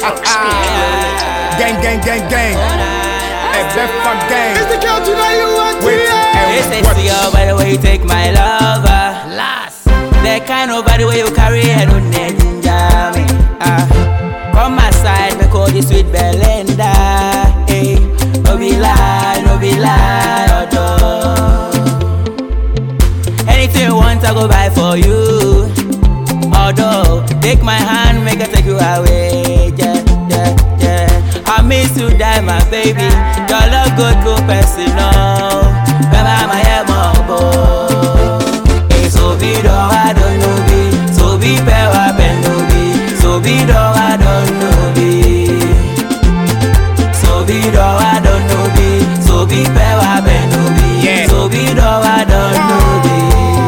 gang, gang, gang, gang. FF gang. It's the country that you want to Wait, hear. They say and watch. see you by the way you take my lover. Last. The kind of body way you carry head on ninja me. Ah. Come my side, me call you sweet Belinda. Hey, no be lie, no be lie, although. Anything you want, I go buy for you. Although, take my hand, make I take you away. Yeah, yeah, yeah. I miss you, die, my baby. Your love go through personal. Baba, my emo, Hey, so be do I don't know be. So be fair, I bend no be. So be do I don't know be. So be do I don't know be. So be fair, I bend no be. Yeah. So be do I don't know be.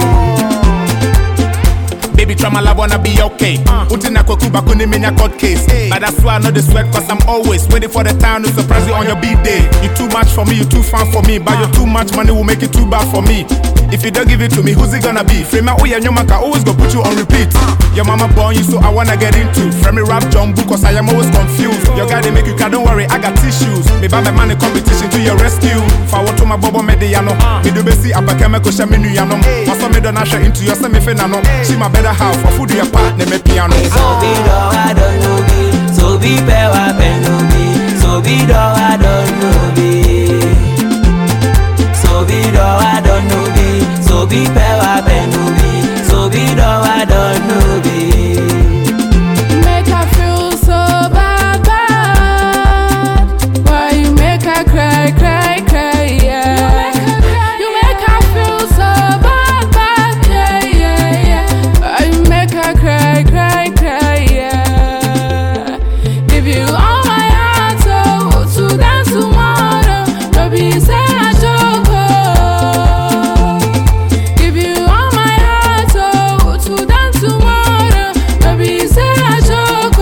Baby, try my love, wanna be okay. Utina kwekuba kuni menya court case. But that's why I know the sweat, cause I'm always waiting for the time to surprise you on your B-day. You too much for me, you too fun for me. But your too much money will make it too bad for me. If you don't give it to me, who's it gonna be? Frame out, oh yeah, your man can always go put you on repeat. Your mama born you, so I wanna get into. Frame me rap jumbo, cause I am always confused. Your guy, they make you cry, don't worry, I got tissues. Me buy my money competition to your rescue. Forward to my bobo mediano. Me do besi abakeme ko shame nu yanom. Waso me don't usher into your semi finano. She my better half, for food your partner me piano. So be do I don't know be. So be fair, I bend no be. So be do I don't know be. So be do I don't know be. So be fair, I bend no be. So be do I don't know be. Make her feel so bad, bad. Why you make her cry, cry, cry, yeah. You make her feel so bad, bad, yeah, yeah, yeah. Why you make her cry, cry, cry, yeah. Give you all my heart, so to dance tomorrow. No be say I joke, oh. Give you all my heart, oh, to dance tomorrow. No be say I joke,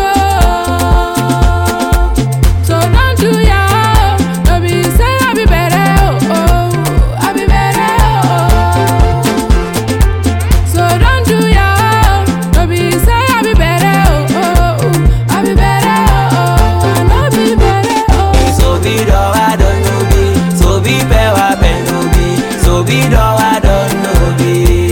oh. So don't do ya, no be say I be better, oh, oh. I be better, oh. So don't do ya, no be say I be better, oh, oh. I be better, oh, I no be better, oh. So be do I don't know be. So be fair, I bend no be. So be do I don't know be.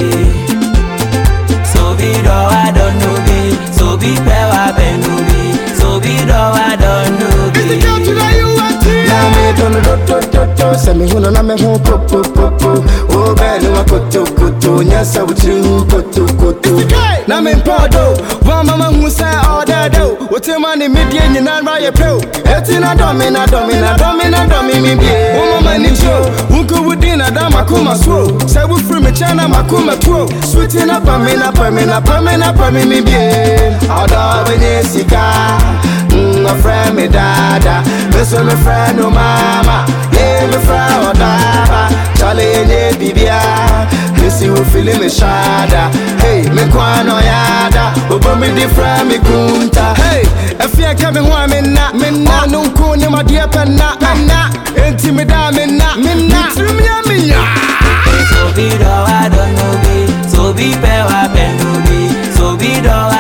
So be do I don't know be. So be fair, I bend no be. So be do I don't know It's the be. country that you want to hear. na me dono do do do do sɛ mehu no na meho popopopo wo bɛɛ ne wa kotokoto nyɛ sɛ wotiri hu kotokoto na mempɛ do woama mahu sɛ ɔdɛdɛ o wotema ne medie nyina ra yɛ pɛ o ɛti na dɔme na dɔme na dɔme na dɔme me bie woma m'ani gye o wonko wodi na da makoma so o sɛ wofiri me kyɛn na makoma tuo suti na pa me na pa me na pa me na pa me me bie ɔdɔ bɛnyɛ sika Mm, my friend me dada, me so me friend no mama, yeah me friend odaba, Charlie nye bibia, me see who feeling me shada, hey me kwano yada, obo me di friend me kunta, hey if you come in one me na, me na, no kuni ma dear penna, penna, enti me da me na, me na, me ya me ya. So be do I don't know be. So be fair, I bend no be. So be do